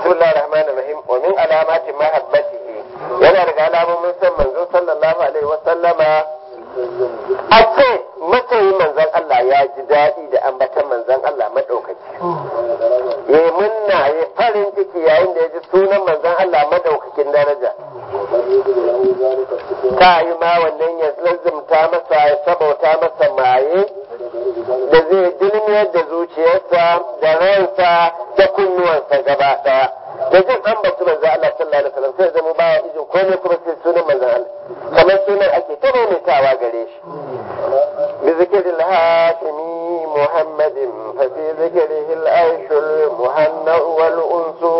bismillahir rahmanir rahim wa min alamati mahabbatihi yana daga alamomin san manzo sallallahu alaihi wa sallama a ce masoyin manzon Allah ya ji daɗi da ambatan manzon Allah madaukaki ya munna ya farin ciki yayin da ya ji sunan manzon Allah madaukakin daraja ta yi ma wannan ya lazimta masa ya sabauta masa maye da zai dilmiyar da zuciyarsa da ransa da kunnuwansa gaba daya da jin an batu manzo Allah sallallahu alaihi wasallam sai zama baya ijin komai kuma sai sunan manzo Allah kamar sunan ake ta maimaitawa gare shi bi zikril hashimi muhammadin fa fi zikrihi al-aish al-muhanna wal unsu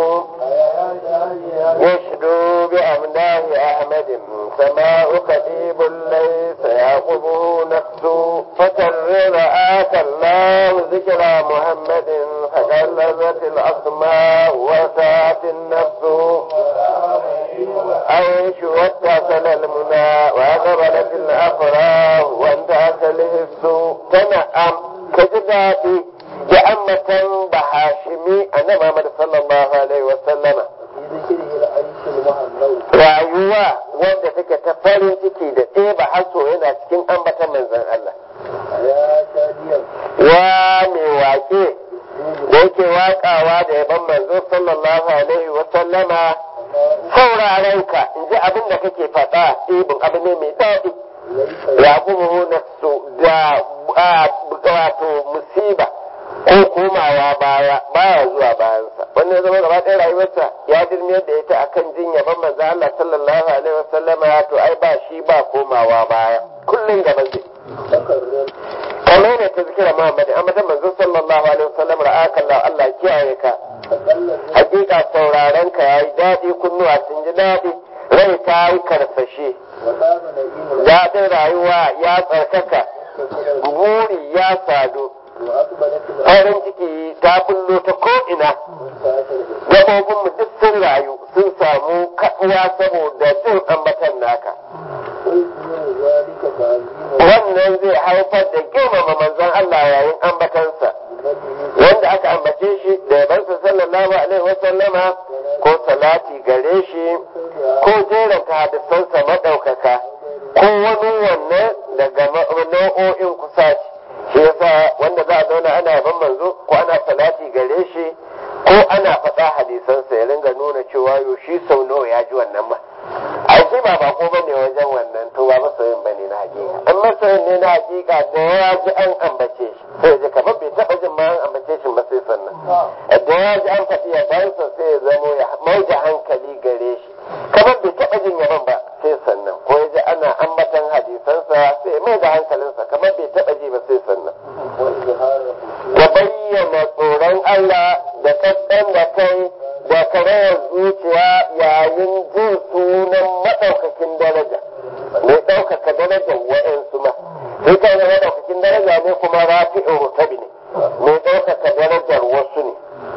yashdu bi amdahi ahmadin sama'u qadibul laysa yaqubu nafsu fatarra آتى الله ذكر محمد فجلبت الأسماء وسعت النفس عيش واتصل المنى وأقبلت الأفراح وانتهت الهس تنعم كجداتي جأمة بحاشمي أنا محمد صلى الله عليه وسلم rayuwa wanda take ta farin ciki da ɗeba haso yana cikin ambatan manzon Allah ya mai wake da yake wakawa da yaban manzo sallallahu alaihi wa sallama sauraren ka in ji abin da kake faɗa ibin abu ne mai daɗi ya kuma nafsu da wato musiba ko komawa baya baya zuwa bayansa wannan zama gaba ɗaya rayuwarsa ya dirmiyar da ita akan jin yaban manzo Allah sallallahu alaihi wa sallama to ai ba shi ba komawa baya kullun gaban zai kamar ne ta zikira Muhammad amma ta manzo sallallahu alaihi wasallam ra'aka Allah Allah kiyaye ka hakika sauraren ka yayi dadi kunnuwa sun ji dadi rai ta yi karfashe dadin rayuwa ya tsarkaka buri ya sadu farin ciki ta bullo ta ko'ina gabobinmu duk sun rayu sun samu kaɗuwa saboda jin ambatan naka wannan zai haifar da girmama manzon Allah yayin ambatansa wanda aka ambace shi da yabansa sallallahu alaihi wasallama ko salati gare shi ko jeranta hadisansa maɗaukaka ko wani wannan daga nau'o'in kusaci shi yasa wanda za a zauna ana yaban manzo ko ana salati gare shi ko ana faɗa hadisansa ya ringa nuna cewa yo shi sau nawa ya ji wannan ma ai shi ba bako bane wajen wannan to ba masoyin bane na hakika an masoyin ne na hakika da ya ji an ambace shi sai ji kamar bai taɓa jin ma an ambace shi ba sai sannan da ya ji an faɗi yabansa sai ya zamo ya mai da hankali gare shi kamar bai taɓa jin yaban ba sai sannan ko ya ji ana ambatan hadisansa sai mai da hankalinsa kamar bai taɓa ji ba sai sannan ya bayyana tsoron Allah da kaɗan da kai da karayar zuciya yayin jin sunan maɗaukakin daraja mai ɗaukaka darajar wa'yansu ma sai kai na maɗaukakin daraja ne kuma rafi'in rutabi ne mai ɗaukaka darajar wasu ne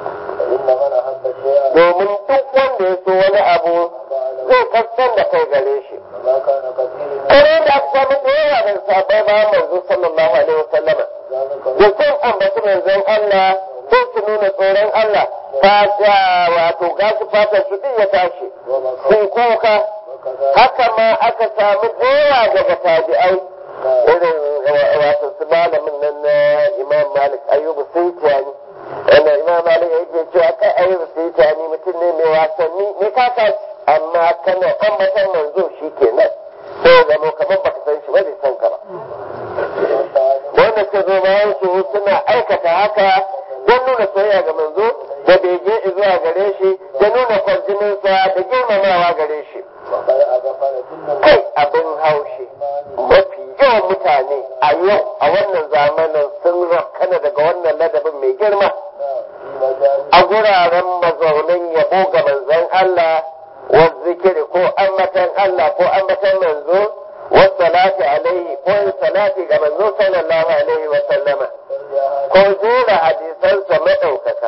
domin duk wanda ya so wani abu zai kaskan da kai gare shi kare da aka samu da yawa da sabai ba manzo sallallahu alaihi wasallama da sun ambaci manzon Allah sai su nuna tsoron Allah fata wato gashi fatar su din ya tashi sun kuka haka ma aka samu yawa daga tabi'ai irin wato su malamin nan na imam malik ayyubu sai tiyani wanda imam malik yake cewa kai ayyubu sai tiyani mutum ne mai wasanni mai kaka amma kana ambatan manzo shi kenan sai zama kamar baka san shi ba bai san ka ba wanda suka zo bayan su suna aikata haka don nuna soyayya ga manzo da bege zuwa gare shi da nuna kwarjininsa da girmamawa gare shi kai abin haushi mafi yawan mutane a yau a wannan zamanin sun rakana daga wannan ladabin mai girma a guraren mazaunin yabo ga manzon Allah wa zikiri ko ambatan Allah ko ambatan manzo wa salati alaihi ko yin salati ga manzo sallallahu alaihi wa sallama ko jera hadisansa maɗaukaka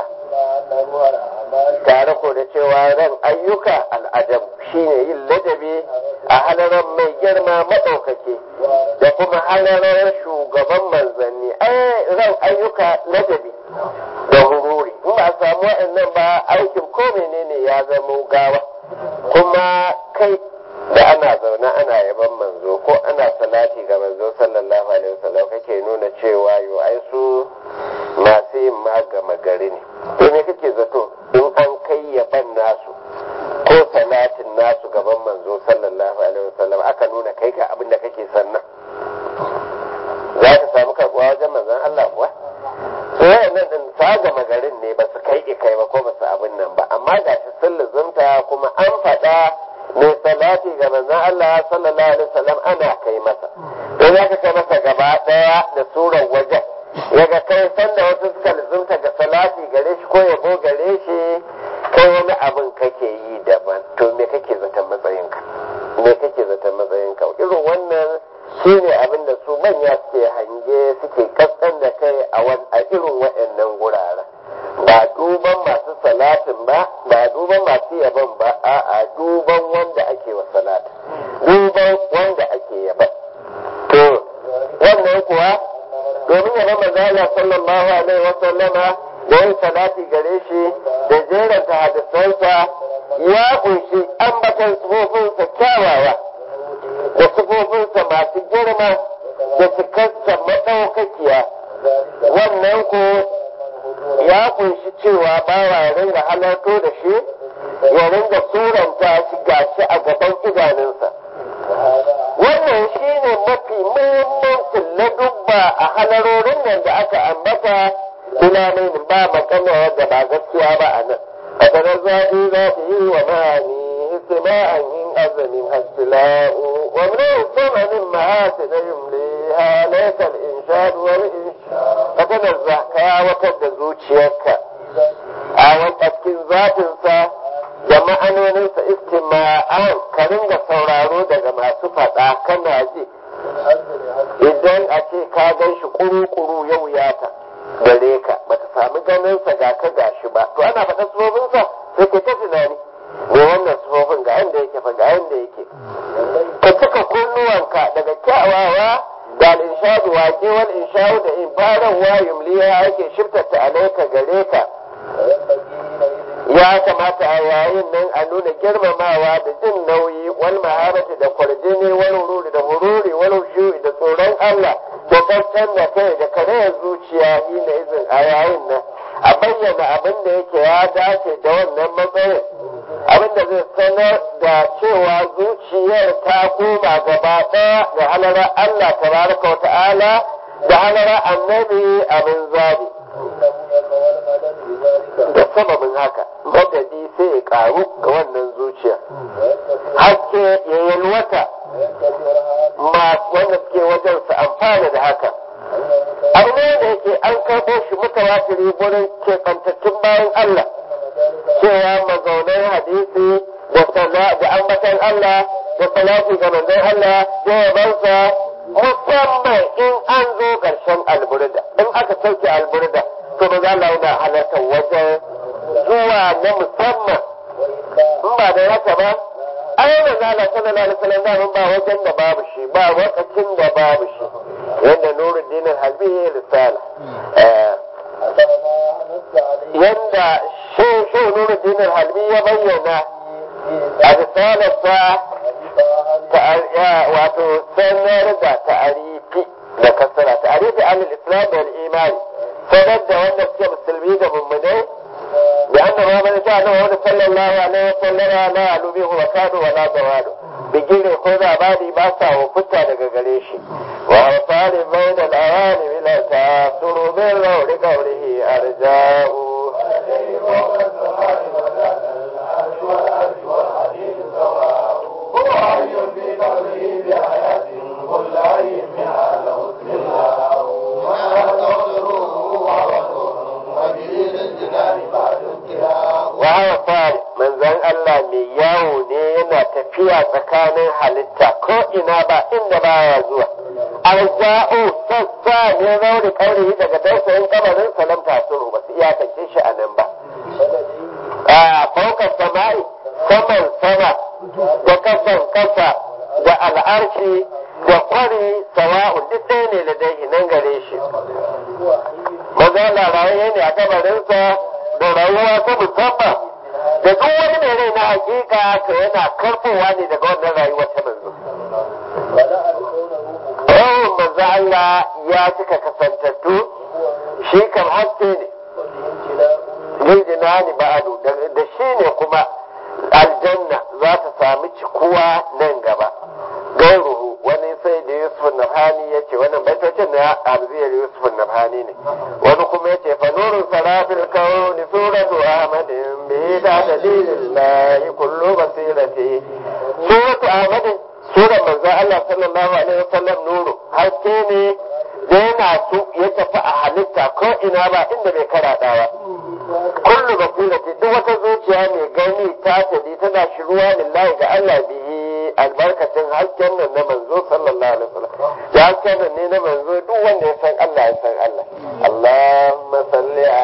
tare ko da cewa ran ayyuka al'adam shine yin ladabi a halarar mai girma maɗaukake da kuma halarar shugaban manzanni ai ran ayyuka ladabi da hururi in ba a samu waɗannan ba aikin ko menene ya zama gawa kuma kai da ana zaune ana yaban manzo ko ana salati ga manzo sallallahu alaihi wasallam kake nuna cewa yo ai su masu yin magama gari ne to me kake zato in an kai yaban nasu ko salatin nasu gaban manzo sallallahu alaihi wasallam aka nuna kai ga abin da kake sannan za ka samu karbuwa wajen manzon Allah kuwa sai nan din ta gama garin ne ba su kai kai ba ko ba su abin nan ba amma ga shi sun luzumta kuma an faɗa mai salati ga manzon Allah sallallahu alaihi wasallam ana kai masa don ya kai masa gaba daya da surar wajen yaga kai sanda wasu suka luzumta ga salati gare shi ko yabo gare shi kai wani abin kake yi daban to me kake zaton matsayinka me kake zaton matsayinka irin wannan shi ne abin da su manya suke hange suke kaskan da kai a irin waɗannan guraren ba duban masu salatin ba ba duban masu yaban ba a duban wanda ake wa salatin duban wanda ake yaban to wannan kuwa domin yaban manzala sallallahu alaihi wa sallama da yin salati gare shi da jeranta hadisansa ya kunshi ambatan tsofinsa kyawawa da sifofinsa masu girma da cikarsa maɗaukakiya wannan ko ya kunshi cewa bawa ya ringa halarto da shi ya ringa suranta shi gashi a gaban idanunsa wannan shi ne mafi muhimmancin ladubba a halarorin nan da aka ambata tunanin ba magana wadda ba gaskiya ba a nan a sanar zaɓi za ta yi wa ma'ani istima'an yin azumin hastila'u wa min samanin ma'asin yumliha laysa al-inshad wal inshad ka tanazza ka yawatar da zuciyarka a wata cikin zatinsa da ma'anoninsa istima'an ka ringa sauraro daga masu faɗa kana ji idan a ce ka gan shi kuru-kuru ya wuyata gare ka bata sami ganinsa ga ka gashi ba to ana faɗa sufofinsa sai ka ta tunani me wannan sufofin ga yanda yake fa ga yanda yake ka cika kunnuwanka daga kyawawa da al-inshadu waƙe wal inshadu da ibaran wa yumliya yake shiftata alaika gare ka ya kamata a yayin nan a nuna girmamawa da jin nauyi wal mahabati da kwarjini wal hururi da hururi wal hushu'i da tsoron Allah da kankan da kai da karayar zuciya ina izin a yayin nan a bayyana abin da yake ya dace da wannan matsayin abin da zai sanar da cewa zuciyar ta koma gaba ɗaya da halara Allah tabaraka wa ta'ala da halara annabi abin zabi da sababin haka madadi sai ya karu ga wannan zuciya haske ya yalwata wanda suke wajen su amfana da haka abu ne da yake an karɓo shi mutawatiri gurin keɓantattun bayan Allah cewa mazaunan hadisi da da ambatan Allah da salati ga manzon Allah da yabansa musamman in an zo ƙarshen alburda in aka sauke alburda to ba za Allah yana halartar wajen zuwa na musamman in ba da haka ba ai ba za Allah sallallahu alaihi wasallam da ba wajen da babu shi ba wakacin da babu shi yadda Nuruddin Halbi ya risala yadda shi shi Nuruddin Halbi ya bayyana a risalarsa wato sanar da ta'arifi da kasara ta'arifi al-islam wal imani sanar da wanda suke musulmi da mummunai da anna ma man sha Allah wa sallallahu alaihi wa sallam la alubihu wa kadu wa la dawadu bigire ko zabadi ba sa hukunta daga gare shi wa awsali bayna al-awani bila ta'suru bil rawli qawlihi arja'u Wahawa fari manzan Allah mai yawo ne yana tafiya tsakanin halitta ko ina ba inda baya zuwa. Arza'u sassa ne rauni kauri daga dausayin kamarin salam tasuru ba su iyakance shi a nan ba. A faukar sama'i saman sama da kasan kasa da al'arshi da kwari sawa'un duk ɗaya ne da dai nan gare shi. Maza laraye ne a kamarinsa da rayuwa ta musamman da duk wani mai rai na hakika to yana karfowa ne daga wannan rayuwa ta manzo Yawon manzo Allah ya cika kasantattu shi kan haske ne jinjina ni ba'adu da shi ne kuma aljanna za ta sami cikuwa nan gaba gairuhu wani sai da yusuf nafani ya ce wannan baitocin na arziyar yusuf nafani ne wani kuma ya ce fa nurun sarafil kauni suratu ahmadin bi da dalilillahi kullu basirati suratu ahmadin surar manzo Allah sallallahu alaihi wasallam nuru haske ne da yana su ya tafi a halitta ko ina ba inda bai karaɗawa kullu basirati duk wata zuciya mai gani ta tadi tana shiruwa lillahi ga Allah bihi albarkacin hasken nan na manzo sallallahu alaihi wasallam da hasken nan ne na manzo duk wanda ya san Allah ya san Allah Allahumma salli